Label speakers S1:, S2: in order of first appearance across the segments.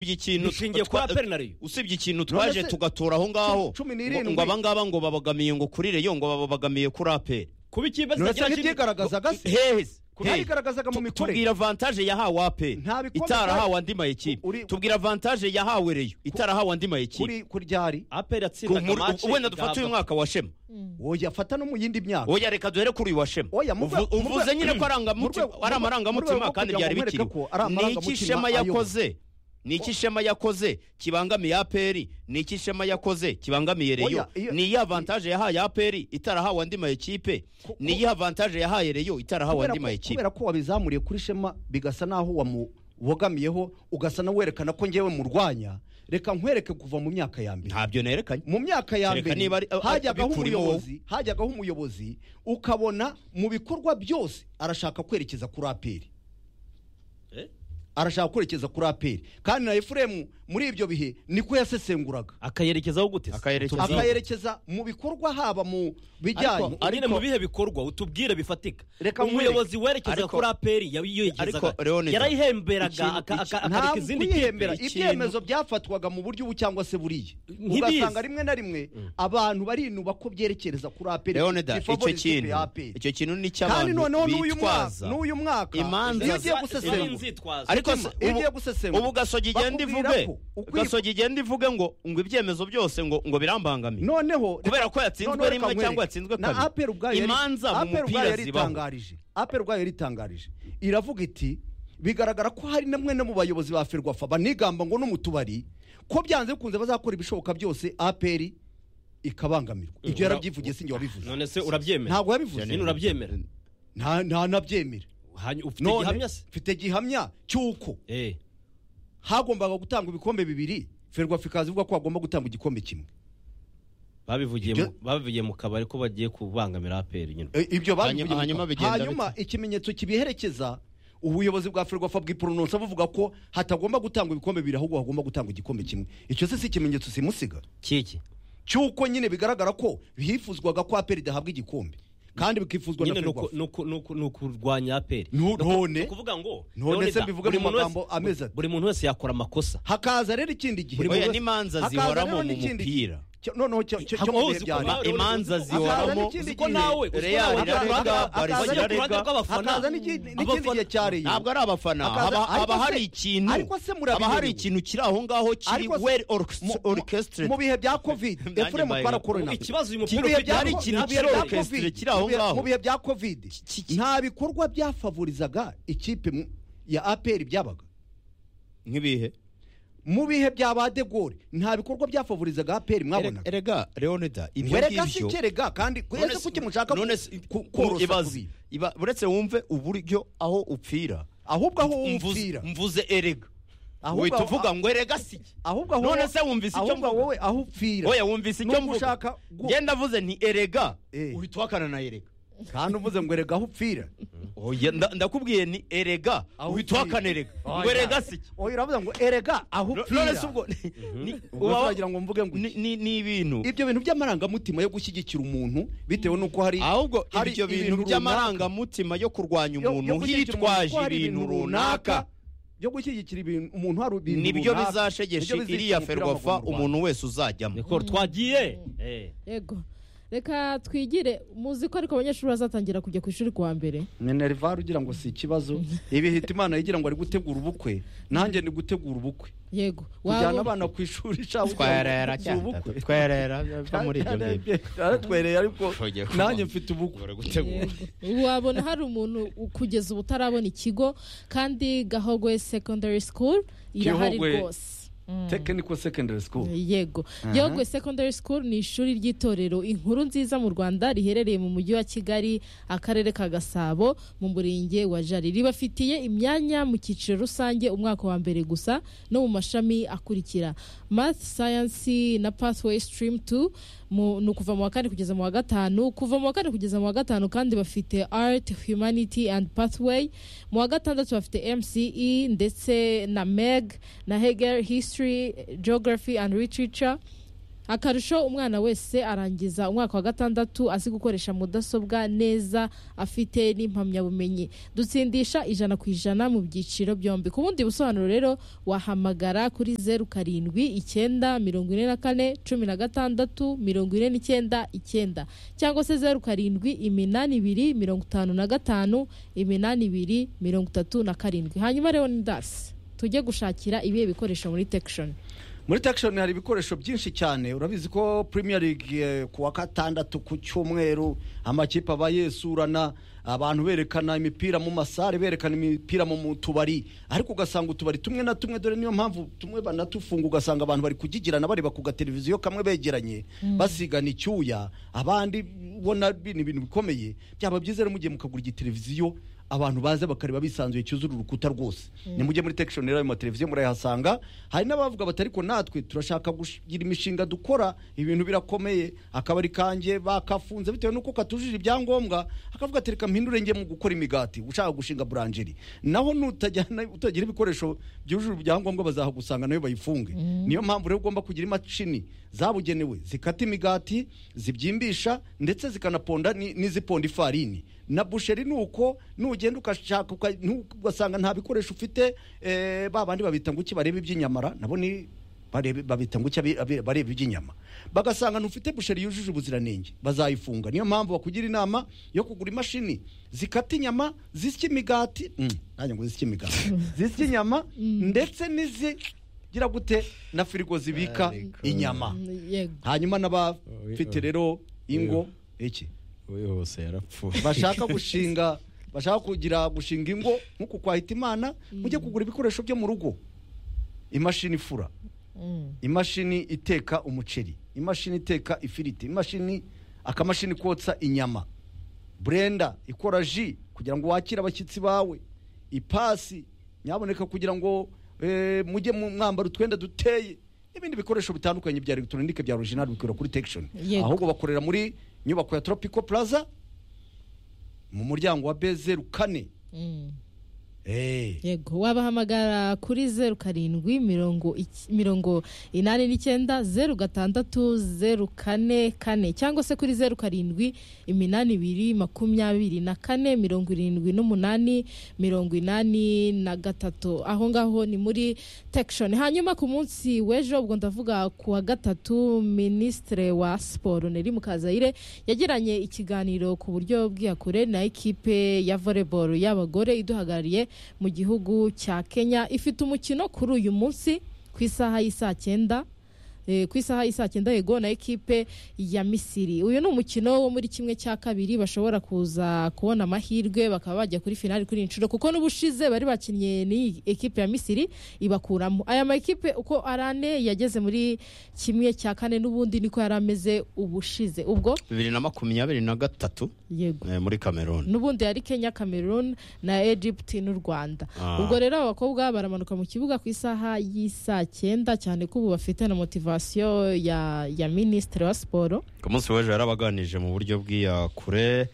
S1: usibye ikintu
S2: bishingiye
S1: twa-
S2: kwa penariyo
S1: usibye ikintu twaje
S3: se-
S1: tugatora aho ngaho
S3: cumi n'irindwi.
S1: ngo ngo abangaba ngo babagamiye ngo kuri reyo ngo babagamiye kuri aperi
S2: kuba ikipe
S3: Nonese
S2: zitagira
S3: ntibyigaragazaga se
S1: heheze
S3: ntabigaragazaga mu mikorere
S1: tubwira avantaje yahawe aperi
S3: Nta bikombe
S1: itarahawe
S3: byari-
S1: andi mayekipe
S3: Uri-
S1: tubwira avantaje yahawe reyo itarahawe andi mayekipe
S3: kuri kuryari
S2: aperi
S1: Ku
S2: yatsindaga
S1: muri-
S2: mace
S1: wenda dufate uyu
S2: igahabwa-
S1: mwaka wa shema
S3: woya fata no mu yindi myaka
S1: oya reka duhere kuri uyu wa shema
S3: Oya, mu rwe-
S1: Uvu-
S3: mu
S1: uvuze
S3: rwe-
S1: nyine ko arangamutima-
S3: mu rwe-
S1: ari
S3: mu rwe- mu rwe-
S1: amarangamutima
S3: mu rwe-
S1: kandi
S3: kugira
S1: byari
S3: ngo mwereke
S1: bikiriho
S3: ko ari
S1: ni iki
S3: amarangamutima
S1: shema
S3: ayoboye.
S1: yakoze ni iki shema yakoze kibangamiye aperi ni iki shema yakoze kibangamiye reyo
S3: Oya, iyo-
S1: ni iyihe avantaje yahaye aperi itarahawe andi mayekipe ni iyihe avantaje yahaye reyo itarahawe
S3: kubera
S1: andi
S3: ko-
S1: mayekipe
S3: kubera ko wabizamuriye kuri shema bigasa naho wamubogamiyeho ugasa na werekana ko ngewe murwanya reka nkwereke kuva mu myaka ya mbere
S1: ntabyo nerekanye
S3: mu myaka ya
S1: Kereka niba ari-
S3: mbere
S1: a- a-
S3: hajyagaho
S1: abikurimo wowe.
S3: umuyobozi hajyagaho umuyobozi ukabona mu bikorwa byose arashaka kwerekeza kuri aperi
S2: Eh?
S3: arashaka kwerekeza kuri aperi kandi na efuremu muri ibyo bihe niko yasesenguraga
S2: akayerekezaho gute se?
S1: Akayerekeza-
S2: Utubwire.
S3: akayerekeza mu bikorwa haba mu
S2: ariko
S3: bijyanye
S2: nyine mu bihe bikorwa utubwire bifatika
S3: Reka
S2: umuyobozi werekeza
S1: Ariko-
S2: kuri aperi yabi- yerekezaga
S1: Ariko, Leonidas,
S2: yarayihemberaga
S1: ikintu-
S2: aka- aka-
S3: nta
S2: akareka izindi
S3: kwihembera
S2: kipe ikintu-
S3: ibyemezo byafatwaga mu buryo ubu cyangwa se buriya
S2: Nk'ibizi.
S3: ugasanga rimwe na rimwe abantu barinuba ko byerekereza kuri aperi
S1: leonida icyo
S3: bifavoriza ikipe
S1: kintu
S3: ya APR.
S1: icyo kintu ni
S3: kandi noneho
S1: icy'abantu
S3: n'uyu mwaka
S1: bitwaza
S3: n'uyu mwaka
S1: imanza
S3: iyo ugiye
S1: za-
S3: gusesengura
S2: inzitwazo
S1: ariko
S3: Mutima,
S1: se
S3: iyo
S1: ubu-
S3: ugiye gusesengura,
S1: ubu gasogi igenda
S3: bakubwira
S1: ivuge
S3: ko ukwiye-
S1: gasogi igenda ivuge ngo ngo ibyemezo byose ngo ngo birambangamiye
S3: noneho
S1: kubera ko yatsinzwe
S3: noneho
S1: rimwe
S3: reka
S1: cyangwa
S3: nkwereke.
S1: yatsinzwe
S3: na
S1: kabiri.
S3: aperi ubwayo yari-
S1: Imanza mu
S3: APR ubwayo
S1: mupira zibaho.
S3: yaritangarije aperi ubwayo yaritangarije iravuga iti bigaragara ko hari namwe no mu bayobozi ba ferwafa banigamba ngo no mu tubari ko byanze bikunze bazakora ibishoboka byose aperi ikabangamirwa ibyo yarabyivugiye sinjye wabivuze
S2: none se urabyemera
S3: ntabwo yabivuze
S2: nyine urabyemera
S3: nta nta nabyemera
S2: Hanyuma ufite
S3: None,
S2: igihamya se
S3: mfite gihamya cy'uko
S2: Eh,
S3: hagombaga gutanga ibikombe bibiri ferwafa ikaza ivuga ko hagomba gutanga igikombe kimwe
S2: babivugiye mu-
S3: Ibyo-
S2: babivugiye mu kabari ko bagiye kubangamira aperi nyine
S3: E, ibyo babivuye
S1: Hanyuma-
S3: mu
S1: hanyuma
S3: kanwa.
S1: bigenda
S3: hanyuma ikimenyetso kibiherekeza ubuyobozi bwa ferwafa bw'iporononsa buvuga ko hatagomba gutangwa ibikombe bibiri ahubwo hagomba gutangwa igikombe kimwe icyo se si ikimenyetso simusiga
S2: kiki
S3: cy'uko nyine bigaragara ko hifuzwaga ko aperi idahabwa igikombe kandi bikifuzwa na
S2: nyine ni uku-
S3: ferwafa
S2: ni uku- ni uku- ni ukurwanya aperi
S3: Nu-
S2: Ni uku-
S3: none-
S2: ni ukuvuga ngo
S3: none
S2: Leonidas,
S3: se mbivuge
S2: buri
S3: mu
S2: muntu wese-
S3: magambo ameze ate?
S2: buri muntu wese yakora amakosa
S3: hakaza rero ikindi gihe
S1: Oya, n'imanza
S3: hakaza
S1: zihoramo
S3: rero
S1: mu
S3: n'ikindi
S1: mupira.
S3: gihe. Cyo- noneho cyo cyo- cyo
S2: Hakabaho
S3: mu bihe
S2: zikoma-
S3: byari
S1: Ma- imanza
S3: Hakaza
S1: zihoramo
S3: n'ikindi
S2: uziko
S3: gihe.
S2: nawe uziko
S1: Real
S2: nawe
S1: irarega
S3: Hakaza-
S1: barisa
S3: hakaza-
S1: irarega
S2: abafana.
S3: hakaza n'iki- n'ikindi
S2: Abafana-
S3: gihe cya Rayon.
S1: ntabwo ari abafana
S3: Hakaza-
S1: haba
S3: ariko
S1: haba
S3: se-
S1: hari ikintu
S3: ariko se murabiberewe.
S1: haba hari ikintu kiri aho ngaho kiri
S3: Ariko se-
S1: well
S3: mu- mu-
S1: orchestrated
S3: mu bihe bya covid
S1: Nanjye
S3: efuremu
S1: mbaye
S3: twarakorana
S2: ikibazo uyu mupira
S3: mu bihe
S2: ufite
S3: bya
S1: hari ikintu
S3: mu bihe
S1: kiri
S3: bya
S1: orchestre
S3: Covid,
S1: kiri aho
S3: mu bihe-
S1: ngaho.
S3: mu bihe bya covid
S1: ki- ki-
S3: nta bikorwa byafavorizaga ikipe mu- ya aperi byabaga
S1: nk'ibihe
S3: mu bihe bya ba de Gaulle nta bikorwa byafavorizaga aperi mwabonaga
S1: erega leonida ibyo
S3: wereka si
S1: ngibyo
S3: kerega kandi
S1: None
S3: kwese
S1: se-
S3: kuki mushaka
S1: none se- ku-
S3: ku- korosa
S1: ibaze.
S3: kubi
S1: Iba- uretse wumve uburyo aho upfira
S3: ahubwo aho
S1: Mvuze-
S3: wumvira
S1: mvuze erega
S3: Ahubwo
S1: uhita
S3: aho-
S1: uvuga ngo erega si
S3: ahubwo aho
S1: none se wumvise icyo
S3: ahubwo
S1: mvuga?
S3: wowe aho upfira
S1: oya wumvise icyo
S3: Nubwo
S1: mvuga
S3: ushaka gu-
S1: ngenda avuze nti erega
S3: Eh.
S1: uhita uhakana na erega
S3: kandi uvuze ngo erega aho upfira
S1: oya nda- ndakubwiye ni erega
S3: Aho
S1: uhita
S3: upfira.
S1: uhakana erega
S3: Oya.
S1: ngo erega si iki
S3: oya uravuga ngo erega aho
S1: none se
S3: upfira
S1: ubwo ni- ni-
S3: Ubwo
S1: uba-
S3: turagira ngo mvuge ngo
S1: ni- ni ni ibintu
S3: ibyo bintu by'amarangamutima yo gushyigikira umuntu bitewe n'uko hari
S1: ahubwo
S3: hari
S1: ibyo bintu
S3: ibintu runaka.
S1: by'amarangamutima yo kurwanya
S3: yo- yo
S1: umuntu
S3: gushyigikira umuntu
S1: hitwaje
S3: kuko hari
S1: ibintu runaka
S3: byo gushyigikira ibintu umuntu hari ibintu
S1: nibyo
S3: runaka,
S1: bizashegesha
S3: nibyo bizica
S1: iriya
S3: umupira
S1: ferwafa
S3: w'amaguru mu Rwanda.
S1: umuntu wese uzajyamo
S2: niko twagiye Eh.
S4: yego reka twigire muzi ko ariko abanyeshuri bazatangira kujya ku ishuri kuwa mbere
S3: minerivare ugira ngo si ikibazo ibihita imana yigira ngo ari gutegura ubukwe nanjye ni gutegura ubukwe
S4: yego
S3: tujyana
S4: Waba-
S3: abana ku ishuri cyangwa
S5: twerera cyane twerera biva muri ibyo ngibyo
S3: aratwereye ariko
S5: Tugiye kuvuga.
S3: nanjye mfite ubukwe
S5: Bari gutegura
S4: Yego. wabona hari umuntu u- kugeza ubu utarabona ikigo kandi gahogwe secondary school irahari
S3: Gihogwe-
S4: rwose
S3: technical secondary school
S4: yego gihogwe secondary school ni ishuri ry'itorero inkuru nziza mu rwanda riherereye mu mujyi wa kigali akarere ka gasabo mu murenge wa jari ribafitiye imyanya mu cyiciro rusange umwaka wa mbere gusa no mu mashami akurikira math science na pathway stream 2 mu- ni ukuva mu wa kane kugeza mu wa gatanu kuva mu wa kane kugeza mu wa gatanu kandi bafite art humanity and pathway mu wa gatandatu bafite mce ndetse na meg na hegel history geography and literature akarusho umwana wese arangiza umwaka wa gatandatu azi gukoresha mudasobwa neza afite n'impamyabumenyi dutsindisha ijana ku ijana mu byiciro byombi ku bundi busobanuro rero wahamagara kuri zeru karindwi icyenda mirongo ine na kane cumi na gatandatu mirongo ine n'icyenda icyenda cyangwa se zeru karindwi iminani ibiri mirongo itanu na gatanu iminani ibiri mirongo itatu na karindwi hanyuma rero ni dasi tujye gushakira ibihe bikoresho muri tekishoni
S3: muri takishoni hari ibikoresho byinshi cyane urabizi ko premier league eh, ku wa gatandatu ku cyumweru amakipe aba yesurana abantu berekana imipira mu masare berekana imipira mu mu tubari ariko ugasanga utubari tumwe na tumwe dore niyo mpamvu tumwe banatufunga ugasanga abantu bari kugigirana bareba ku gateleviziyo kamwe begeranye basigana icyuya abandi ubona bi- ni ibintu bikomeye byaba byiza rero mugiye mukagura igiteleviziyo abantu baza bakareba bisanzuye cyuzura urukuta rwose nimujye muri tekishoni rero ayo mateleviziyo murayahasanga hari n'abavuga bati ariko natwe turashaka kugira imishinga dukora ibintu birakomeye akabari kanjye bakafunze bitewe n'uko katujuje ibyangombwa akavuga ati reka mpindure njye mu gukora imigati ushaka gushinga buranjeri naho nutajyana utagira ibikoresho byujuje ibyangombwa bazahagusanga nayo bayifunge niyo mpamvu rero ugomba kugira imashini zabugenewe zikata imigati zibyimbisha ndetse zikanaponda ni- n'iziponda ifarini na busheri ni uko nugenda ugashaka uka- ntu- ugasanga nta bikoresho ufite eh, ba bandi babita ngo iki bareba iby'inyamara nabo ni barebe- babita ngo iki abi- abi- bareba iby'inyama bagasanga ntufite busheri yujuje ubuziranenge bazayifunga niyo mpamvu bakugira inama yo kugura imashini zikata inyama zisya imigati Mm, nanjye ngo zisya imigati zisya inyama ndetse n'izigira gute na firigo zibika
S5: Ariko.
S3: inyama
S4: yego
S3: hanyuma
S5: Oya.
S3: n'abafite rero ingo iki
S5: we wose yarapfuye
S3: bashaka gushinga bashaka kugira gushinga ingo nk'uku kwa hitimana mujye kugura ibikoresho byo mu rugo imashini ifura imashini iteka umuceri imashini iteka ifiriti imashini akamashini kotsa inyama burenda ikora ji kugira ngo wakire abashyitsi bawe ipasi nyaboneka kugira ngo eh, mujye mu mwambaro utwenda duteye n'ibindi bikoresho bitandukanye bya elegitoronike bya original bikorera kuri tekishoni
S4: Yego.
S3: ahubwo bakorera muri nyubako ya tropico plaza mu muryango wa bezeru kane
S4: Mm.
S3: Eh.
S4: yego wabahamagara kuri zeru karindwi mirongo iki- mirongo inani n'icyenda zeru gatandatu zeru kane kane cyangwa se kuri zeru karindwi iminani ibiri makumyabiri na kane mirongo irindwi n'umunani mirongo inani na gatatu aho ngaho ni muri tekishoni hanyuma ku munsi w'ejo ubwo ndavuga ku wa gatatu minisitire wa siporo neri mukazayire yagiranye ikiganiro ku buryo bw'iyakure na ekipe ya volleyball y'abagore iduhagarariye mu gihugu cya kenya ifite umukino kuri uyu munsi ku isaha y'isaa cyenda Eh, ku isaha y'isaa cyenda yego na ekipe ya misiri uyu ni umukino wo muri kimwe cya kabiri bashobora kuza kubona amahirwe bakaba bajya kuri finali kuri iyi nshuro kuko n'ubushize bari bakinnye n'iyi ekipe ya misiri ibakuramo aya makipe uko ari ane yageze muri kimwe cya kane n'ubundi niko yari ameze ubushize ubwo
S1: bibiri na makumyabiri na gatatu
S4: yego
S1: eh, muri kameruni
S4: n'ubundi yari kenya cameroon na egypt n'u rwanda
S1: Ah.
S4: ubwo rero aba bakobwa baramanuka mu kibuga ku isaha y'isaa cyenda cyane ko ubu bafite na motivasiyo ya, ya minisitiri wa siporo
S1: ku munsi w'ejo yarabaganije mu buryo bw'iyakure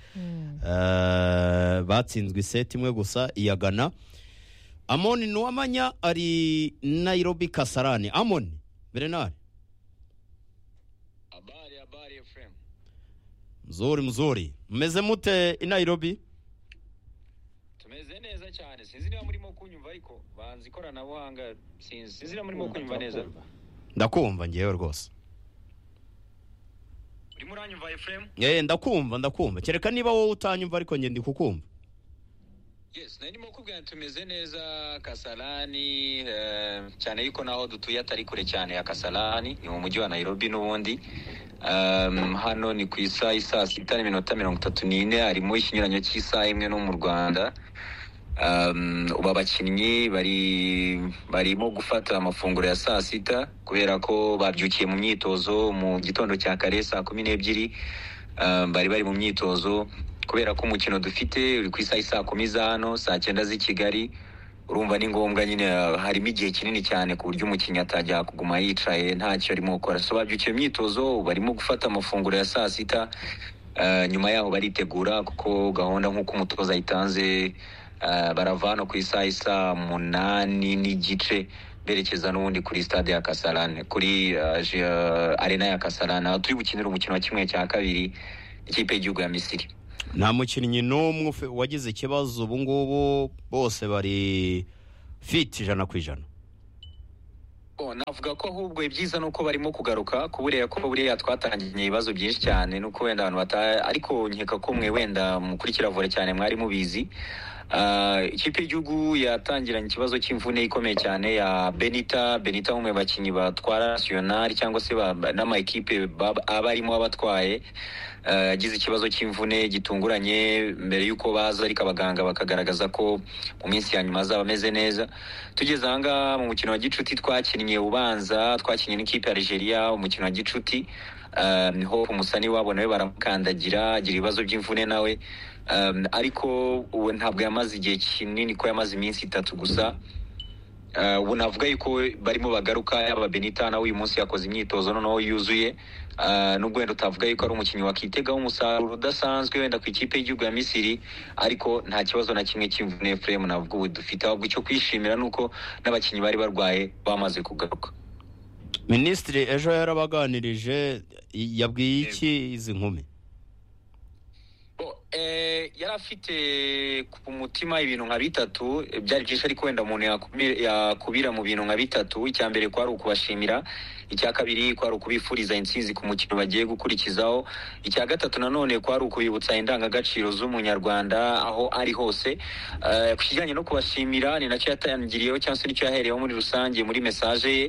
S1: Eh, batsinzwe iseti imwe gusa iya gana amoni nuwamanya ari nayirobi kasarani amoni berenari
S6: Habari, habari FM.
S1: mzuri mzuri mmeze mute i nayirobi
S6: Tumeze neza cyane. Sinzi niba murimo kunyumva ariko banzi ikoranabuhanga sinzi. Sinzi niba murimo kunyumva neza.
S1: ndakumva ngewe rwose
S6: Urimo uranyumva FM?
S1: Eh, ndakumva ndakumva kereka niba wowe utanyumva ariko njye ndi kukumva
S6: Yes, nari ndimo kubwira nti tumeze neza Kasarani eh, cyane yuko naho dutuye atari kure cyane ya Kasarani ni mu mujyi wa Nairobi n'ubundi. Um, hano ni ku isaha isaa sita n'iminota mirongo itatu n'ine harimo ikinyuranyo cy'isaha imwe no mu Rwanda. Um, ubu abakinnyi bari barimo gufata amafunguro ya saa sita kubera ko babyukiye mu myitozo mu gitondo cya kare saa kumi n'ebyiri um, bari bari mu myitozo kubera ko umukino dufite uri ku isaha y'i saa kumi za hano saa cyenda z'i kigali urumva ni ngombwa nyine uh, harimo igihe kinini cyane ku buryo umukinnyi atajya kuguma yicaye ntacyo arimo gukora so babyukiye mu myitozo ubu barimo gufata amafunguro ya saa sita Uh, nyuma yaho baritegura kuko gahunda nk'uko umutoza ayitanze uh, barava hano ku isaha isa munani n'igice berekeza n'ubundi kuri stade ya kasarane kuri eh, je- eh, arena ya kasarane aho turi bukinira umukino wa kimwe cya kabiri ikipe y'igihugu ya misiri
S1: nta mukinnyi n'umwe ufe- wagize ikibazo ubu ngubu bose bari fiti ijana ku ijana
S6: Bon, navuga ko ahubwo ibyiza ni uko barimo kugaruka kuburiya ko buriya twatangiranye ibibazo byinshi cyane nuko wenda abantu bata ariko nkeka ko mwe wenda mukurikira vore cyane mwari mubizi Ah, ikipe y'igihugu yatangiranye ikibazo cy'imvune ikomeye cyane ya benita benita umwe mu bakinnyi batwara nasiyonari cyangwa se ba- ba- n'amakipe baba- aba arimo abatwaye Eh, yagize ikibazo cy'imvune gitunguranye mbere y'uko baza ariko abaganga bakagaragaza ko mu minsi ya nyuma azaba ameze neza tugeze ahangaha mu mukino wa gicuti twakinnye ubanza twakinnye n'ikipe ya Algeria umukino wa gicuti Um, hope umusani wabo nawe baramukandagira agira ibibazo by'imvune nawe Um, ariko uwo ntabwo yamaze igihe kinini ko yamaze iminsi itatu gusa Eh, ubu navuga yuko barimo bagaruka yaba benita nawe uyu munsi yakoze imyitozo noneho yuzuye Eh, nubwo wenda utavuga yuko ari umukinnyi wakitegaho umusaruro udasanzwe wenda ku ikipe y'igihugu ya misiri ariko nta kibazo na kimwe cy'imvune fremu navuga ubu dufite ahubwo icyo kwishimira ni uko n'abakinnyi bari barwaye bamaze kugaruka
S1: minisitiri ejo yarabaganirije i- yabwiye iki izi nkumi
S6: Bo, eh, yari afite ku mutima ibintu nka bitatu eh, byari byinshi ariko wenda umuntu yakubi- yakubira mu bintu nka bitatu icya mbere kwari ukubashimira icya kabiri kwari ukubifuriza intsinzi ku mukino bagiye gukurikizaho icya gatatu nanone kwari ukubibutsa indangagaciro z'umunyarwanda aho ari hose Eh, ku kijyanye no kubashimira ni nacyo yatangiriyeho cyangwa se nicyo yahereyeho muri rusange muri mesaje ye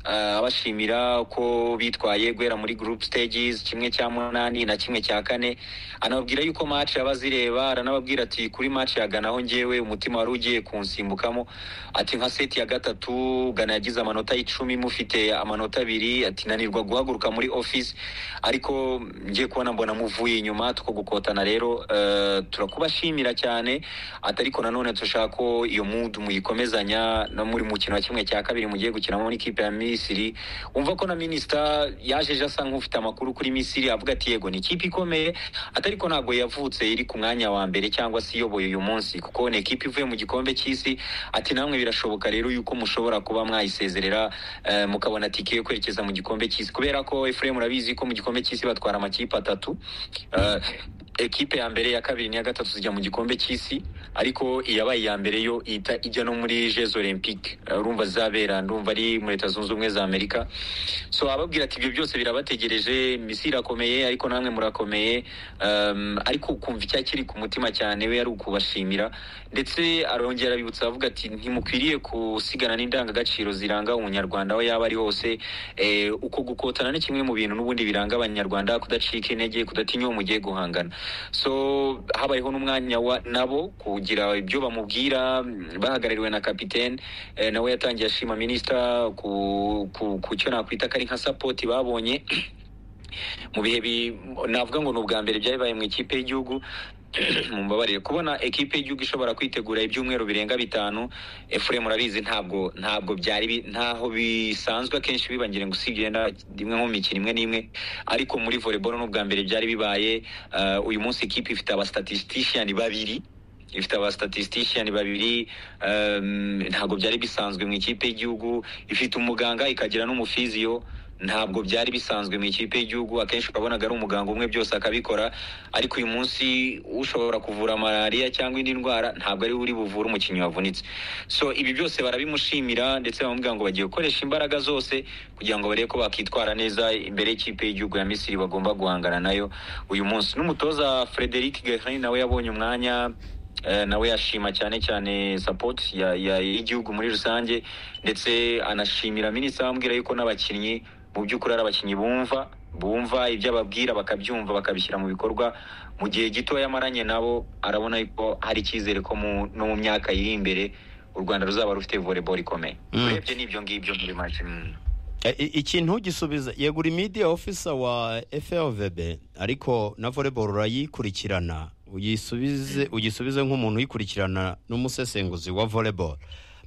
S6: Eh, abashimira ko bitwaye guhera muri group stages kimwe cya munani na kimwe cya kane anababwira yuko match abazireba aranababwira ati kuri match ya Ghana aho ngewe umutima wari ugiye kunsimbukamo ati nka seti ya gatatu Ghana yagize amanota y'icumi mufite amanota abiri ati nanirwa guhaguruka muri office ariko ngiye kubona mbona muvuye inyuma tukogukotana rero eh, turakubashimira cyane ati ariko nanone turashaka ko iyo mood muyikomezanya no muri mukino wa kimwe cya kabiri mugiye gukinamo n'ikipe ya Misiri umva ko na minisita yajeje asa nk'ufite amakuru kuri Misiri avuga ati yego ni ikipe ikomeye ati ariko ntabwo yavutse iri ku mwanya wa mbere cyangwa se iyoboye uyu munsi kuko ni ikipe ivuye mu gikombe cy'isi ati namwe birashoboka rero yuko mushobora kuba mwayisezerera eh, mukabona tike yo kwerekeza mu gikombe cy'isi kubera ko Efraim murabizi ko mu gikombe cy'isi batwara amakipe atatu Eh, ekipe ya mbere ya kabiri n'iya gatatu zijya mu gikombe cy'isi ariko iyabaye iya mbere yo ihita ijya no muri jeux olympique Eh, urumva zizabera ndumva ari muri leta zunze ubumwe za amerika so ababwira ati ibyo byose birabategereje misi irakomeye ariko namwe murakomeye um, ariko ukumva icya kiri ku mutima cyane we ari ukubashimira ndetse arongera abibutsa avuga ati ntimukwiriye gusigana n'indangagaciro ziranga umunyarwanda aho yaba ari hose eh, uko gukotana ni kimwe mu bintu n'ubundi biranga abanyarwanda kudacika intege kudatinya uwo mugiye guhangana so habayeho n'umwanya wa nabo kugira ibyo bamubwira mm, bahagarariwe na kapitene eh, nawe yatangiye ashima minisita ku, ku, ku cyo nakwita ko ari nka sapoti babonye mu bihe bi- navuga ngo ni ubwa mbere byabaye mu ikipe y'igihugu mumbabarire kubona ekipe y'igihugu ishobora kwitegura ibyumweru birenga bitanu efuremu murabizi ntabwo ntabwo byari bi- ntaho bisanzwe akenshi biba ngira ngo usibye wenda rimwe nko mu mikino imwe n'imwe ariko muri volleyball ni ubwa mbere byari bibaye eh, uyu munsi ikipe ifite abastatistician babiri ifite abastatistician babiri um, ntabwo byari bisanzwe mu ikipe y'igihugu ifite umuganga ikagira n'umufiziyo ntabwo byari bisanzwe mu ikipe y'igihugu akenshi wabonaga ari umuganga umwe byose akabikora ariko uyu munsi ushobora kuvura malariya cyangwa indi ndwara ntabwo ari we uri buvure umukinnyi wavunitse so ibi byose barabimushimira ndetse bamubwira ngo bagiye gukoresha imbaraga zose kugira ngo barebe ko bakitwara neza imbere y'ikipe y'igihugu ya misiri bagomba guhangana nayo uyu munsi n'umutoza frederic gahani nawe yabonye umwanya Eh, nawe yashima cyane cyane support ya- ya- y'igihugu muri rusange ndetse anashimira minisitiri amubwira yuko n'abakinnyi mu by'ukuri ari abakinnyi bumva bumva ibyo ababwira bakabyumva bakabishyira mu bikorwa mu gihe gito yamaranye nabo arabona yuko hari icyizere ko mu- no mu myaka iri imbere u rwanda ruzaba rufite volleyball ikomeye
S1: Mm.
S6: urebye n'ibyo ngibyo muri make mm.
S1: E- i- ikintu gisubiza yegura imidiya ofisa wa FLVB ariko na volleyball urayikurikirana uyisubize ugisubize nk'umuntu uyikurikirana n'umusesenguzi wa volleyball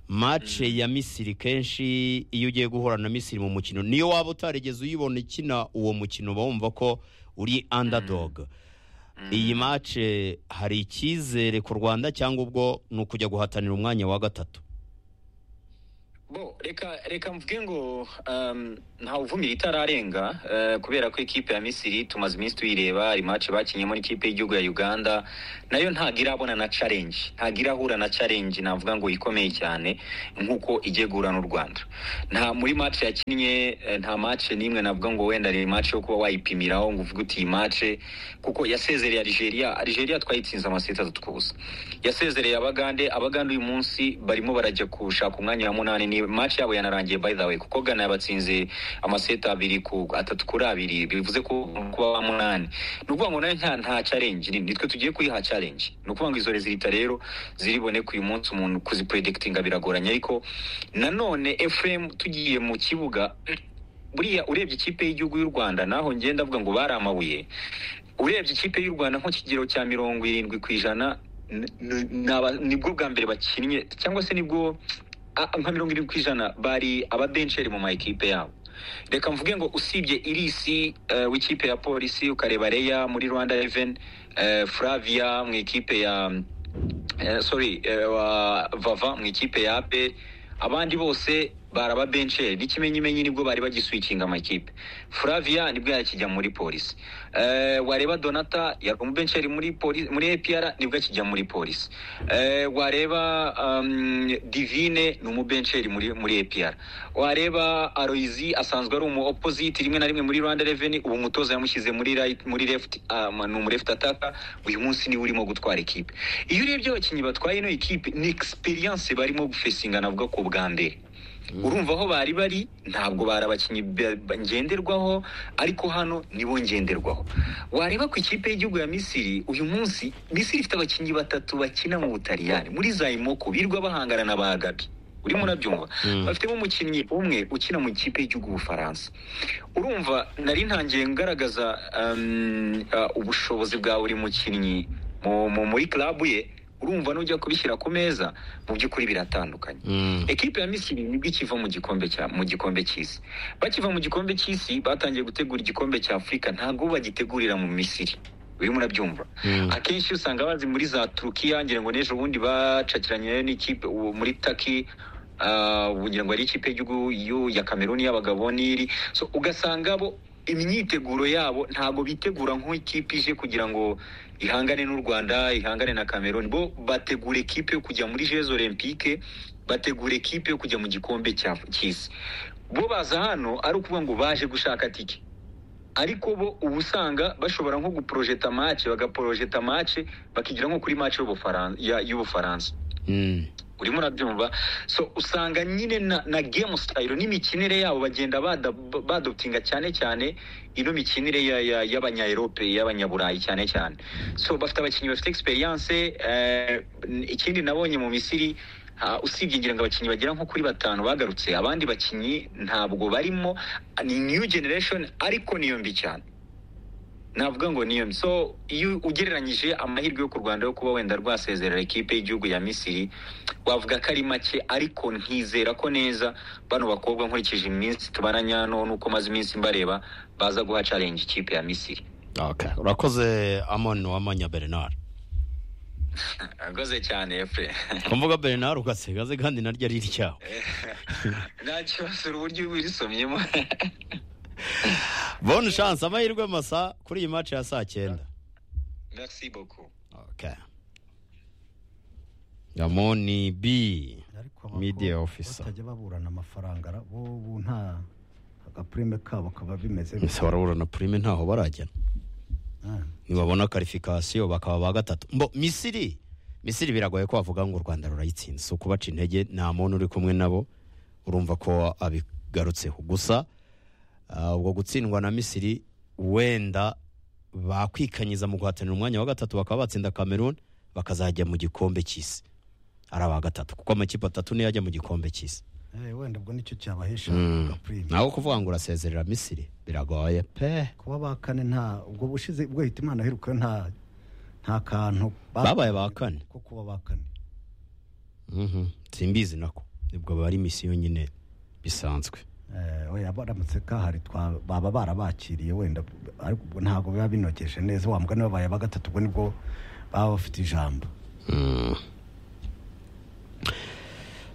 S1: match ya Misiri kenshi iyo ugiye guhura na Misiri mu mukino niyo waba utarigeze uyibona ikina uwo mukino uba wumva ko uri underdog iyi match hari icyizere ku Rwanda cyangwa ubwo ni ukujya guhatanira umwanya wa gatatu
S6: bo reka reka mvuge ngo um, ntawuvumira itararenga eh, kubera ko ikipe ya misiri tumaze iminsi tuyireba hari match bakinyemo n'ikipe y'igihugu ya uganda nayo ntabwo irabona na challenge ntabwo irahura na challenge navuga ngo ikomeye cyane nk'uko igiye guhura n'u rwanda nta muri match yakinnye eh, nta match n'imwe navuga ngo wenda ari match yo kuba wayipimiraho ngo uvuge uti iyi match kuko yasezereye algeria algeria twayitsinze amaseti atatu ku busa yasezereye abagande abagande uyu munsi barimo barajya gushaka umwanya wa munani ni match yabo yanarangiye by the way kuko gana yabatsinze amaseti abiri ku atatu kuri abiri bivuze ko kuba wa munani ni ukuvuga ngo nayo nta nta challenge nini nitwe tugiye kuyiha challenge ni ukuvuga ngo izo rezilita rero ziriboneka uyu munsi umuntu kuzipredikitinga biragoranye ariko nanone fm tugiye mu kibuga buriya urebye ikipe y'igihugu y'u rwanda naho ngenda avuga ngo bari amabuye urebye ikipe y'u rwanda nko kigero cya mirongo irindwi ku ijana n- n- n'aba- nibwo bwa mbere bakinnye cyangwa se nibwo a- nka mirongo irindwi ku ijana bari ababensheri mu ma ekipe yabo reka mvuge ngo usibye irisi eh, w'ikipe ya polisi ukareba reya muri rwanda reven flavia mu ikipe ya eh, sorry eh, wa vava mu ikipe ya aperi abandi bose baraba bencheri n'ikimenyimenyi nibwo bari bagiswikinga amakipe flavia nibwo yakijya muri polisi eh, wareba donata yari umubencheri muri polisi muri apr nibwo akijya muri polisi eh, wareba um, divine ni umubencheri muri muri apr wareba aloyizi asanzwe ari umu opposite rimwe na rimwe muri rwanda revenue ubu umutoza yamushyize muri right muri left um, ni umu left attacker uyu munsi niwe urimo gutwara ikipe iyo urebye abakinnyi batwaye ino ekipe ni experience barimo gufesinga navuga ko bwa mbere urumva aho bari bari ntabwo bari abakinnyi ba- ba- ngenderwaho ariko hano nibo ngenderwaho wareba ku ikipe y'igihugu ya misiri uyu munsi misiri ifite abakinnyi batatu bakina mu butaliyani muri zayimoko birirwa bahangana na ba gabi urimo urabyumva bafitemo umukinnyi umwe ukina mu ikipe y'igihugu ubufaransa urumva nari ntangiye ngaragaza um, uh, ubushobozi bwa buri mukinnyi mu- mu- muri klabu ye urumva n'ujya kubishyira ku meza mu by'ukuri biratandukanye ekipe ya misiri nibwo ikiva mu gikombe cya mu gikombe cy'isi bakiva mu gikombe cy'isi batangiye gutegura igikombe cya afurika ntabwo bagitegurira mu misiri urimo urabyumva akenshi usanga bazi muri za turukiya ngira ngo n'ejo bundi bacakiranye n'ikipe ubu muri taki ah, ubu ngira ngo ari ikipe y'igihugu y'u- ya kameruni y'abagabo n'iri so ugasanga bo imyiteguro yabo ntabwo bitegura nk'ikipe ije kugira ngo ihangane n'u rwanda ihangane na kameruni bo bategura ekipe yo kujya muri jeux olympique bategura ekipe yo kujya mu gikombe cya- cy'isi bo baza hano ari ukuvuga ngo baje gushaka tike ariko bo uba usanga bashobora nko guporojeta mace bagaporojeta mace bakigira nko kuri mace y'Ubufaran- ya- y'ubufaransa urimo urabyumva so usanga nyine na, na game style n'imikinire yabo bagenda bada- badoptinga cyane cyane ino mikinire ya- ya- y'abanyaerope y'abanyaburayi cyane cyane so bafite abakinnyi bafite experience eh, n- ikindi nabonye mu misiri ha, usibye ngira ngo abakinnyi bagera nko kuri batanu bagarutse abandi bakinnyi ntabwo barimo ni new generation ariko niyo mbi cyane navuga ngo niyo mbi. so iyo ugereranyije amahirwe yo ku rwanda yo kuba wenda rwasezerera ekipe y'igihugu ya misiri wavuga ko ari make ariko nkizera ko neza bano bakobwa nkurikije iminsi tubaranya hano nuko maze iminsi mbareba baza guha challenge ikipe ya misiri
S1: Okay. urakoze amon wamanya bernard
S6: agoze cyane efe
S1: kumvuga bernard ugasigaze kandi naryo ari iryawe
S6: nta kibazo uburyo uba urisomyemo
S1: bonne chance amahirwe masa kuri iyi match ya saa cyenda
S6: merci beaucoup
S1: okay. amoni b Media officer.
S7: batajya baburana amafaranga ra- bo ubu nta agapurime kabo kaba bimeze
S1: Ese baraburana prime ntaho barajyana
S7: Ah,
S1: nibabona karifikasiyo bakaba ba gatatu mbo misiri misiri biragoye ko wavuga ngo u rwanda rurayitsinze si ukubaca intege nta muntu uri kumwe nabo urumva ko abigarutseho gusa ah, ubwo gutsindwa na misiri wenda bakwikanyiza mu guhatanira umwanya wa gatatu bakaba batsinda cameroon bakazajya mu gikombe cy'isi ari aba gatatu kuko amakipe atatu niyo ajya mu gikombe cy'isi
S7: eh, wenda ubwo nicyo cyabahesha
S1: Mm.
S7: agapurime
S1: naho kuvuga ngo urasezerera misiri biragoye pe
S7: kuba ba kane nta ubwo bushize ubwo hitimana aheruka nta nta kantu
S1: babaye ba kane
S7: ko kuba ba kane
S1: Mhm. simbizi nako nibwo bari misi yonyine bisanzwe
S7: Eh, oya baramutse kahari twa- baba barabakiriye wenda ariko ubwo ntabwo biba binogeje neza wa mugani wabaye ba gatatu ubwo nibwo baba bafite ijambo
S1: Mm.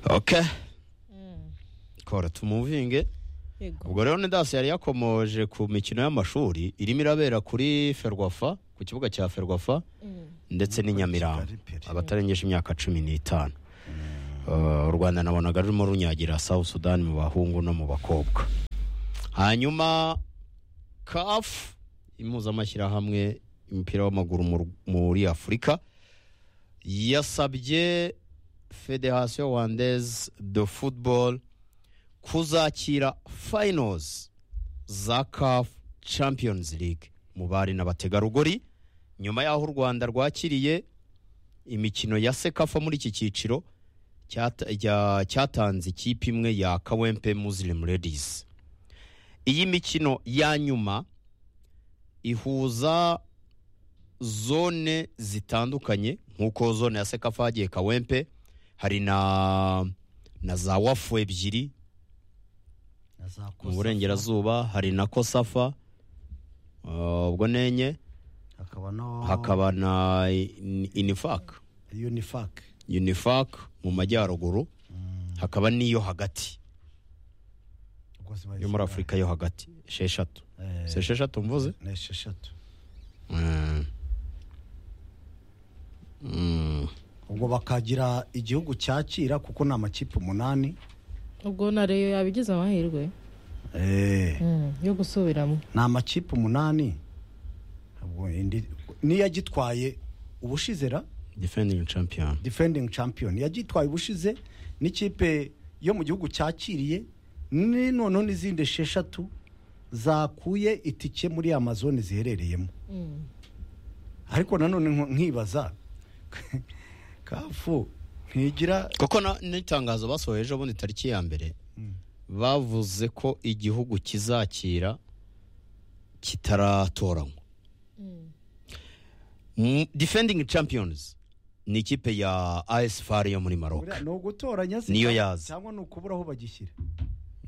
S1: ok sikoro tumuvinge
S4: yego
S1: ubwo rero nidasi yari yakomoje ku mikino y'amashuri irimo irabera kuri ferwafa ku kibuga cya ferwafa ndetse n'i Nyamirambo abatarengeje imyaka cumi n'itanu Eh, u rwanda nabonaga rurimo runyagira south sudan mu bahungu no mu bakobwa hanyuma kafu impuzamashyirahamwe y'umupira w'amaguru mu- muri afurika yasabye federasiyo wandeze do football kuzakira finals za caf champions league mu bari n'abategarugori nyuma y'aho u rwanda rwakiriye imikino ya sekafa muri iki cyiciro cyata- rya- cyatanze ikipe imwe ya kawempe muslim ladies iyi mikino ya nyuma ihuza zone zitandukanye nk'uko zone ya sekafa hagiye kawempe hari na na za wafu ebyiri mu burengerazuba hari na kosafa uh, ubwo nenye
S3: hakaba no
S1: hakaba na In- inifak
S3: unifak
S1: unifak mu majyaruguru hakaba n'iyo hagati yo muri afurika yo hagati esheshatu si esheshatu mvuze
S3: ni esheshatu
S1: Mm. Mm.
S3: ubwo bakagira igihugu cyakira kuko ni amakipe umunani
S4: ubwo na reyo yabigize amahirwe
S3: Eh,
S4: Mm, yo gusubiramo
S3: ni amakipe umunani Ubwo indi- n'iyagitwaye ubushizera
S1: defending champion
S3: defending champion yagitwaye ubushize n'ikipe yo mu gihugu cyakiriye ni noneho n'izindi esheshatu zakuye itike muri amazone ziherereyemo ariko nanone nko- nkibaza kafu ntigira
S1: kuko na- n'itangazo basohoye ejo bundi tariki ya mbere bavuze ko igihugu kizakira kitaratoranywa Mm, defending champions ni ikipe ya as far yo muri maroc
S3: ni ugutoranya se
S1: Niyo
S3: cyangwa-
S1: yaza.
S3: cyangwa ni ukubura aho bagishyira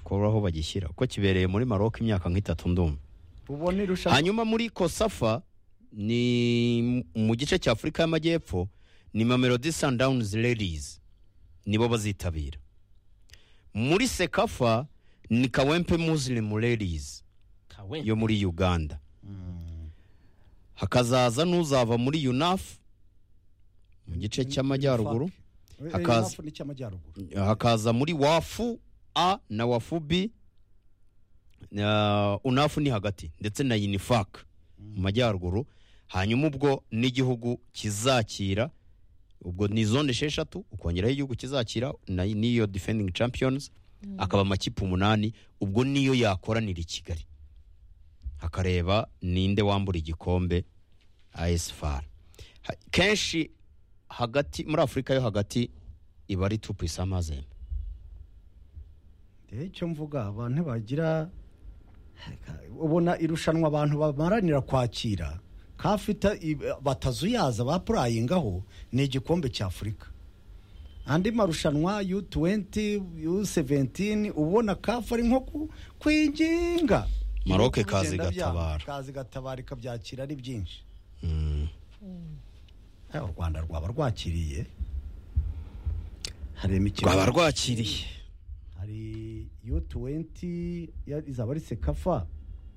S1: kubura aho bagishyira kuko kibereye muri maroc imyaka nk'itatu ndumva
S3: ubona irushanwa
S1: hanyuma muri kosafa ni mu gice cya afurika y'amajyepfo ni mamelodi sundowns ladies nibo bazitabira muri sekafa ni kawempe muslim ladies
S2: kawe
S1: yo muri uganda hakazaza n'uzava muri unafu mu gice cy'amajyaruguru
S3: Eh,
S1: hakaza.
S3: hafu n'icy'amajyaruguru
S1: hakaza muri wafu a na wafu b na unafu ni hagati ndetse na unifak mu majyaruguru hanyuma ubwo n'igihugu kizakira ubwo ni zone esheshatu ukongeraho igihugu kizakira na- n'iyo defending champions akaba amakipe umunani ubwo niyo yakoranira i kigali hakareba ninde wambura igikombe asfar Ha- kenshi hagati muri afurika yo hagati iba ari tupu isamazembe
S3: Eh, icyo mvuga abantu bagira ubona irushanwa abantu bamaranira kwakira kafita batazuyaza bapurayingaho ni igikombe cya afurika andi marushanwa yu 20 yu 17 ubona kafu ari nko ku- kwinginga
S1: Maroc
S3: Ibihugu
S1: kaza
S3: bigenda byanga,
S1: igatabara.
S3: kaza igatabara ikabyakira ari byinshi Eh, u rwanda rwaba rwakiriye hari imikino
S1: rwaba rwakiriye
S3: hari yu 20 ya- izaba ari sekafa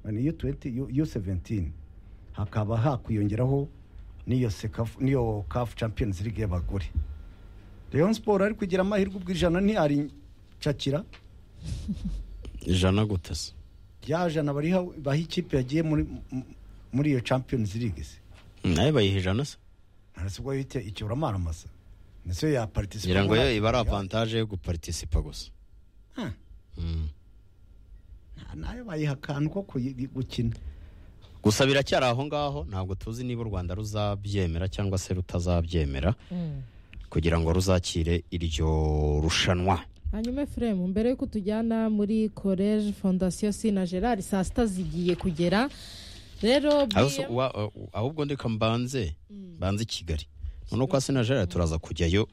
S3: ni yu 20 yu- yu 17 hakaba hakwiyongeraho n'iyo sekafa n'iyo kafu champions league y'abagore Rayon Sport ari kugira amahirwe ubwo ijana ntiyaricakira
S1: ijana gutasa
S3: rya jana bariha baha ikipe yagiye muri m- muri iyo champions league se
S1: nawe bayiha ijana se
S3: ntarasi ubwo yite icyoramara masa niso ya participate
S1: ngira ngo yo iba ari avantaje yo guparitisipa gusa Mm.
S3: nayo bayiha akantu ko kuyi- gukina
S1: gusa biracyari aho ngaho ntabwo tuzi niba u rwanda ruzabyemera cyangwa se rutazabyemera kugira ngo ruzakire iryo rushanwa
S4: hanyuma efuremu mbere yuko tujyana muri college fondasiyo sina gerard saa sita zigiye kugera rero
S1: Aho se-
S4: BM
S1: wa- wa- ahubwo ndeka mbanze mbanze i kigali noneho kwa senajari turaza kujyayo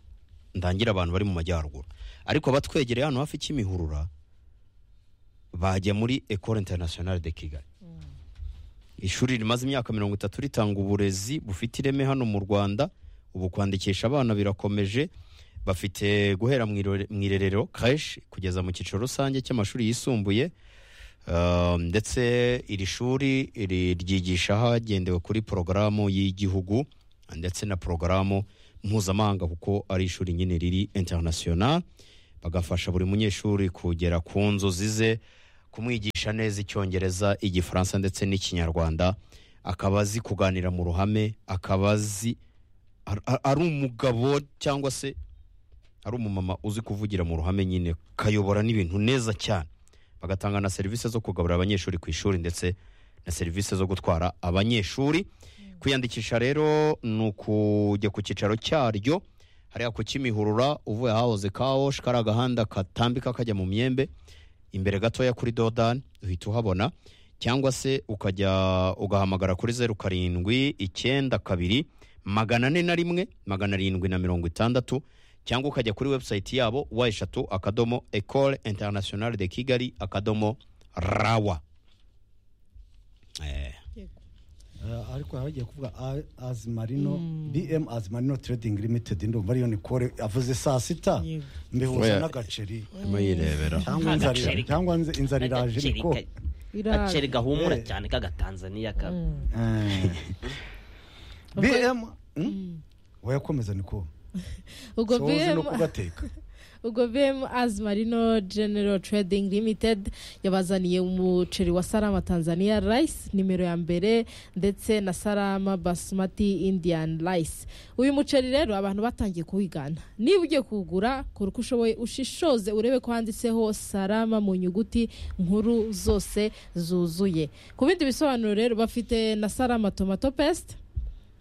S1: ndangira abantu bari mu majyaruguru ariko abatwegereye hano hafi kimihurura bajya muri ecole internationale de kigali ishuri rimaze imyaka mirongo itatu ritanga uburezi bufite ireme hano mu rwanda ubu kwandikisha abana birakomeje bafite guhera mu irore- mu irerero kashi kugeza mu cyiciro rusange cy'amashuri yisumbuye Um, ndetse iri shuri ri- ryigisha hagendewe kuri porogaramu y'igihugu ndetse na porogaramu mpuzamahanga kuko ari ishuri nyine riri international bagafasha buri munyeshuri kugera ku nzozi ze kumwigisha neza icyongereza igifaransa ndetse n'ikinyarwanda akaba azi kuganira mu ruhame akaba azi ar- ar- ari umugabo cyangwa se ari umumama uzi kuvugira mu ruhame nyine kayobora n'ibintu neza cyane bagatanga na serivisi zo kugaburira abanyeshuri ku ishuri ndetse na serivisi zo gutwara abanyeshuri kwiyandikisha rero ni ukujya ku cyicaro cyaryo hariya ku kimihurura uvuye ahahoze kawoshi kari agahanda katambika kajya mu myembe imbere gatoya kuri dodani uhita uhabona cyangwa se ukajya ugahamagara kuri zeru karindwi icyenda kabiri magana ane na rimwe magana arindwi na mirongo itandatu cyangwa ukajya kuri webusayiti yabo wa eshatu akadomo ekole interinasiyonari de kigali akadomo rawa Eh,
S3: Eh, ariko haba hagiye kuvuga A- azimarino bm azimarino trading limited ndumva ariyo nikore avuze saa sita
S8: Yego.
S3: mbihuza
S1: Oya.
S3: n'agaceri
S1: urimo yirebera
S3: cyangwa inzara-
S2: Agaceri.
S3: cyangwa inz- inzara iraje niko
S4: Iraje.
S2: gaceri gahumura cyane k'agatanzaniya ka
S3: Eh. bm wayakomeza niko
S4: ubwo
S3: sozi no
S4: BM
S3: kugateka
S4: ubwo bm azmarino general trading limited yabazaniye umuceri wa sarama tanzania rice nimero ya mbere ndetse na sarama basmati indian rice uyu muceri rero abantu batangiye kuwigana niba ugiye kuwugura kora uko ushoboye ushishoze urebe ko handitseho sarama mu nyuguti nkuru zose zuzuye ku bindi bisobanuro rero bafite na sarama tomato paste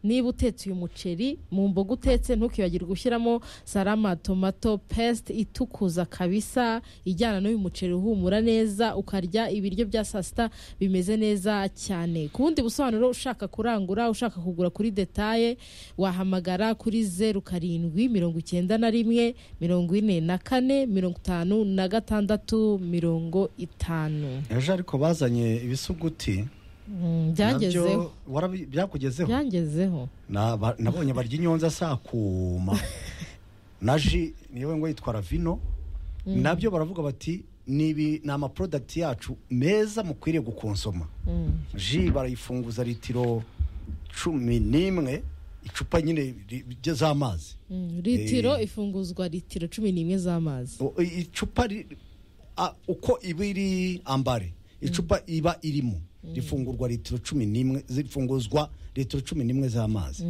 S4: niba utetse uyu muceri mu mboga utetse ntukibagirwe gushyiramo sarama tomato paste itukuza kabisa ijyana n'uyu muceri uhumura neza ukarya ibiryo bya saa sita bimeze neza cyane ku bundi busobanuro ushaka kurangura ushaka kugura kuri detaye wahamagara kuri zeru karindwi mirongo icyenda na rimwe mirongo ine na kane mirongo itanu na gatandatu mirongo itanu
S3: ejo ariko bazanye ibisuguti
S4: Mm, byangezeho
S3: nabyo warabi- byakugezeho
S4: byangezeho
S3: Na- ba- nabonye barya inyonza sakuma na ji niyo ngo yitwara vino nabyo baravuga bati ni ibi- ni amaprodagiti yacu meza mukwiriye gukonsoma ji barayifunguza litiro cumi n'imwe icupa nyine ri- ri- z'amazi
S4: Mm, litiro
S3: Eh.
S4: ifunguzwa litiro cumi n'imwe z'amazi
S3: O- i- icupa ri- a- uko iba iri ambare icupa iba irimo rifungurwa litiro cumi n'imwe zifunguzwa litiro cumi n'imwe z'amazi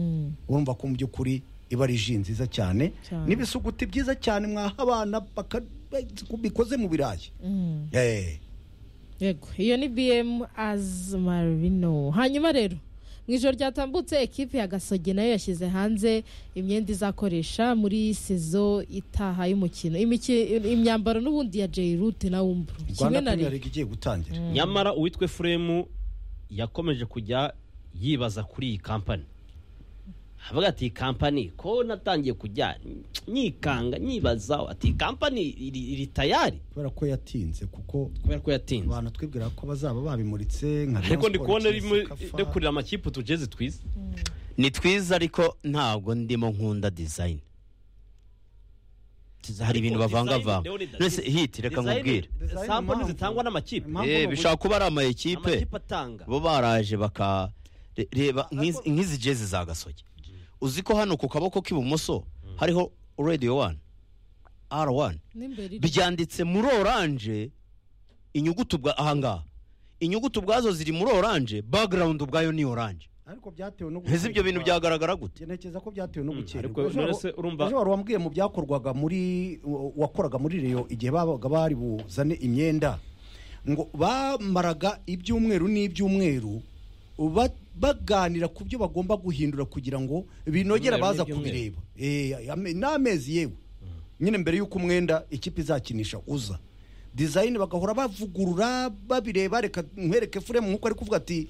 S3: urumva ko mu by'ukuri iba ari ji nziza cyane
S4: Cyane.
S3: n'ibisuguti byiza cyane mwaha abana baka- bikoze mu birayi Eh.
S4: yego iyo ni bm azmarino hanyuma rero mu ijoro ryatambutse ekipi ya gasogi nayo yashyize hanze imyenda izakoresha muri sezo itaha y'umukino Imiki- imyambaro n'ubundi ya jay root na wumburu kimwe
S3: rwanda
S4: na
S3: premier
S4: rimwe
S3: league igiye gutangira
S2: nyamara uwitwe furemu yakomeje kujya yibaza kuri iyi kampani havuga ati iyi kampani ko natangiye kujya nyikanga nyibaza ati iyi kampani iri, iri tayari
S3: kubera ko yatinze kuko
S2: kubera ko yatinze
S3: abantu twibwira ko bazaba babimuritse nka
S2: ariko ndi
S3: Rayon
S2: kubona
S3: Sports,
S2: arimo
S3: Kafa.
S2: ari kurira amakipe utujeze twiza
S1: ni twiza ariko ntabwo ndimo nkunda dizayini Tuzi- hari
S2: Ariko
S1: ibintu
S2: design
S1: bavangavanga
S2: rero ni dati-
S1: nose hiti reka
S2: Design-
S1: nkubwire
S3: Design
S2: sample
S3: impamvu-
S2: zitangwa n'amakipe
S3: impamvu
S1: Eh,
S3: bagura-
S1: bishobora kuba ari ama ekipe
S2: amakipe atanga
S1: bo baraje baka re- reba nk'izi- nk'izi jezi za gasogi uzi ko hano ku kaboko k'ibumoso hariho radiyo wani ara wani
S4: n'imbere iri-
S1: byanditse muri oranje inyuguti ubwa ahangaha inyuguti ubwazo ziri muri oranje bagarawundi ubwayo ni oranje
S3: ariko byatewe no
S1: ese ibyo bintu byagaragara gute
S3: ntekereza ko byatewe no
S2: ariko
S3: gukererwa Ejo
S2: none se
S3: wa-
S2: urumva-
S3: ejo wari wambwiye mu byakorwaga muri wakoraga muri reyo igihe babaga bari buzane imyenda ngo bamaraga ibyumweru n'ibyumweru ba- baganira ku byo bagomba guhindura kugira ngo
S2: Ibyumweru
S3: binogere abaza
S2: n'ibyumweru.
S3: kubireba Eh, ame- n'amezi yewe nyine mbere y'uko umwenda ikipe izakinisha uza dizayini bagahora bavugurura babireba reka nkwereke furemu nk'uko ari kuvuga ati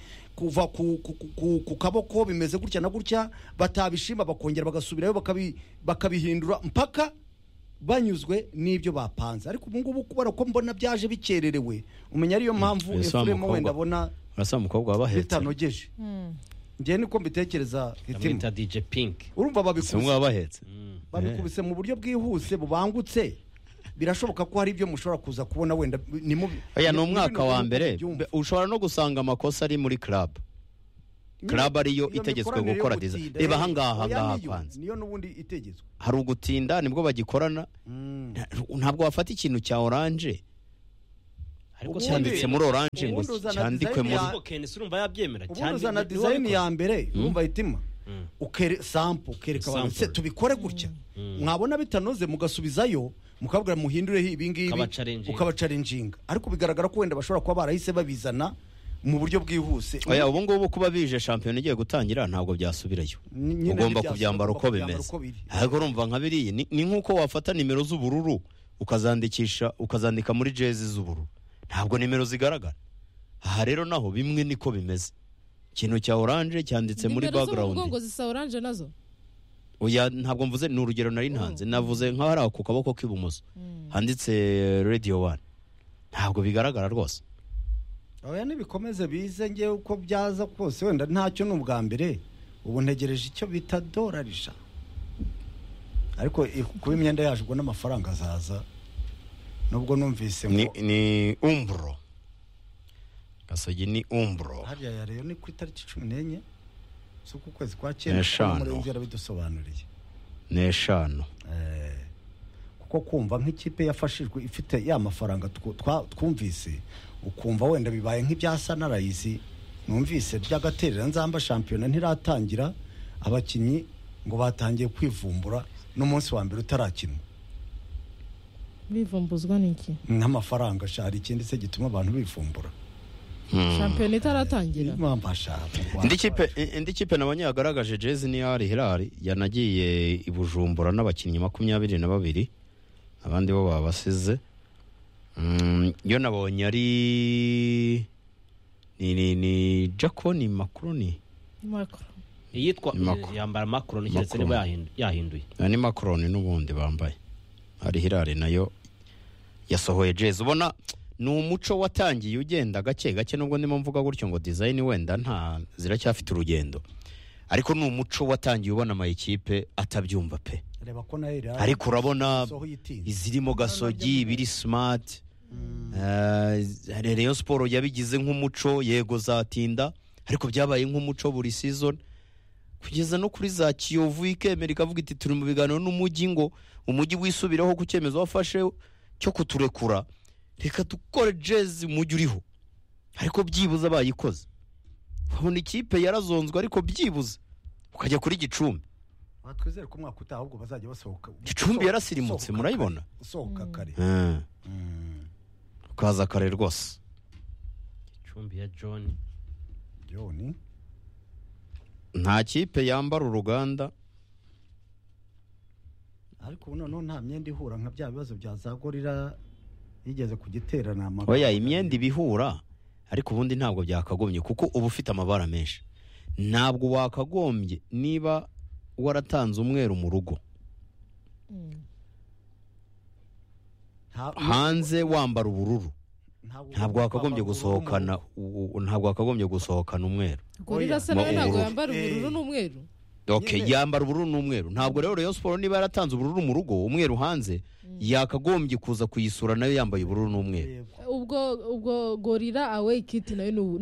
S3: kuva ku, ku, ku- ku, ku kaboko bimeze gutya na gutya batabishima bakongera bagasubirayo bakabi, bakabihindura mpaka banyuzwe n'ibyo bapanze ariko ubu ngubu kubera ko mbona byaje bikererewe umenya ariyo mpamvu
S1: Ese wa
S3: efuremu
S1: mukobwa-
S3: wenda abona
S1: urasa umukobwa wabahetse
S3: bitanogeje ngewe niko mbitekereza hitima
S2: bamwita dj pink
S3: urumva babikuze
S1: simwe wabahetse
S2: Mm.
S3: babikubise mu buryo bwihuse bubangutse birashoboka ko hari ibyo mushobora kuza kubona wenda ni mu
S1: oya ni
S3: mu
S1: umwaka
S3: bino
S1: wa
S3: bihugu
S1: mbere
S3: byumva.
S1: Be- ushobora no gusanga amakosa ari muri club
S3: Nyine
S1: club ariyo
S3: iyo
S1: itegetswe
S3: mikoranire yo
S1: gukora diza
S3: gutinda,
S1: reba
S3: eh,
S1: ahangaha
S3: oya
S1: ahangaha
S3: niyo,
S1: kwanza
S3: niyo n'ubundi itegetswe
S1: hari ugutinda nibwo bagikorana Nta- ntabwo wafata ikintu cya oranje
S2: ariko
S3: Ubundi-
S1: cyanditse muri oranje ngo
S3: ubundi uzana
S1: cyandikwe
S3: design
S1: muri
S3: ya-
S2: ariko kenesi urumva yabyemera
S3: ubundi
S2: cyane
S3: uzana
S2: ni- ni wowe
S3: dizayini
S2: ko-
S3: ya mbere wumva itima
S2: Mm.
S3: ukere sample ukereka abantu se
S2: Sample.
S3: tubikore gutya
S2: Mm.
S3: mwabona bitanoze mugasubizayo mukabwira muhindureho ibingibi
S2: Ukabacarenjinga.
S3: ukabacarenjinga ariko bigaragara ko wenda bashobora kuba barahise babizana mu buryo bwihuse
S1: oya ubu ngubu kuba bije shampiyona igiye gutangira ntabwo byasubirayo
S3: Ni- nyine
S1: ugomba
S3: ntibyasubira,
S1: kubyambara uko
S3: ugomba kubyambara
S1: bimeze
S3: uko biri.
S1: ariko urumva nka biriya ni ni nk'uko wafata nimero z'ubururu ukazandikisha ukazandika muri jezi z'ubururu ntabwo nimero zigaragara aha rero naho bimwe niko bimeze ikintu cya oranje cyanditse muri
S4: nimero zo mu
S1: background
S4: mugongo zisa oranje nazo
S1: oya ntabwo mvuze ni urugero nari ntanze navuze nk'aho ari aho ku kaboko k'ibumoso handitse radiyo wani ntabwo bigaragara rwose
S7: oya nibikomeze bize ngewe uko byaza kose wenda ntacyo ni ubwa mbere ubu ntegereje icyo bita dorarisha ariko i- kuba imyenda yaje ubwo n'amafaranga azaza nubwo numvise
S1: ni
S7: ngo
S1: ni umburo gasogi ni umburo
S7: hariya ya rero ni ku itariki cumi n'enye z'uku kwezi kwa cyenda
S1: Eshanu.
S7: umurenge yarabidusobanuriye
S1: ni eshanu
S7: Eh, kuko kumva nk'ikipe yafashijwe ifite ya mafaranga twu- twa- twumvise ukumva wenda bibaye nk'ibyasa na rayizi numvise by'agaterera nzamba shampiyona ntiratangira abakinnyi ngo batangiye kwivumbura n'umunsi wa mbere utarakinwa
S4: bivumbuzwa n'iki
S7: nk'amafaranga sha hari ikindi se gituma abantu bivumbura
S4: shampiyona itaratangira
S7: impamvu ashaka
S1: indi kipe indi kipe nabonye yagaragaje jezi ni hari hirari yanagiye i bujumbura n'abakinnyi makumyabiri na babiri abandi bo babasize Mm, yo nabonye ari ni ni ni jaconi makoroni
S4: Macron.
S2: iyitwa
S1: Macron.
S2: yambara makoro keretse
S1: Macron.
S2: niba yahindu- yahinduye
S1: Ah, ni makoroni n'ubundi bambaye hari hirari nayo yasohoye jezi ubona ni umuco watangiye ugenda gake gake nubwo ndimo mvuga gutyo ngo dizayini wenda nta ziracyafite urugendo ariko ni umuco watangiye ubona amayikipe atabyumva pe
S7: reba ko nayo irara
S1: ariko urabona
S7: sohoye itinze
S1: izirimo gasogi ibiri simati eh, reyo siporo yabigize nk'umuco yego zatinda ariko byabaye nk'umuco buri season kugeza no kuri za kiyovu ikemera ikavuga iti turi mu biganiro n'umujyi ngo umujyi wisubiraho ku cyemezo wafashe cyo kuturekura reka dukore jezi umujyi uriho ariko byibuze abayikoze babona ikipe yarazonzwe ariko byibuze ukajya kuri gicumbi
S7: twizere ko umwaka utaha ahubwo bazajya basohoka
S1: Gicumbi yarasirimutse,
S7: Sohoka
S1: murayibona?
S7: kare, usohoka kare
S1: Eh,
S7: Mm.
S1: ukaza kare rwose
S2: icumbi ya john
S7: John
S1: nta kipe yambara uruganda
S7: ariko ubu noneho nta myenda ihura nka bya bibazo bya za gorira yigeze kugiterana amagambo
S1: oya imyenda ibihura ariko ubundi ntabwo byakagombye kuko uba ufite amabara menshi ntabwo wakagombye niba waratanze umweru mu rugo
S7: Nta-
S1: hanze wambara ubururu ntabwo wakagombye gusohokana u- u- ntabwo wakagombye gusohokana umweru
S4: gorira se
S1: Ma-
S4: nawe ntabwo
S1: ubururu.
S4: yambara ubururu
S7: Eh.
S4: n'umweru
S1: okay yambara ubururu n'umweru ntabwo rero Rayon Sport niba yaratanze ubururu mu rugo umweru hanze yakagombye kuza kuyisura nayo yambaye ubururu n'umweru
S7: Yego.
S4: ubwo ubwo gorira awe kiti nayo ni ubu-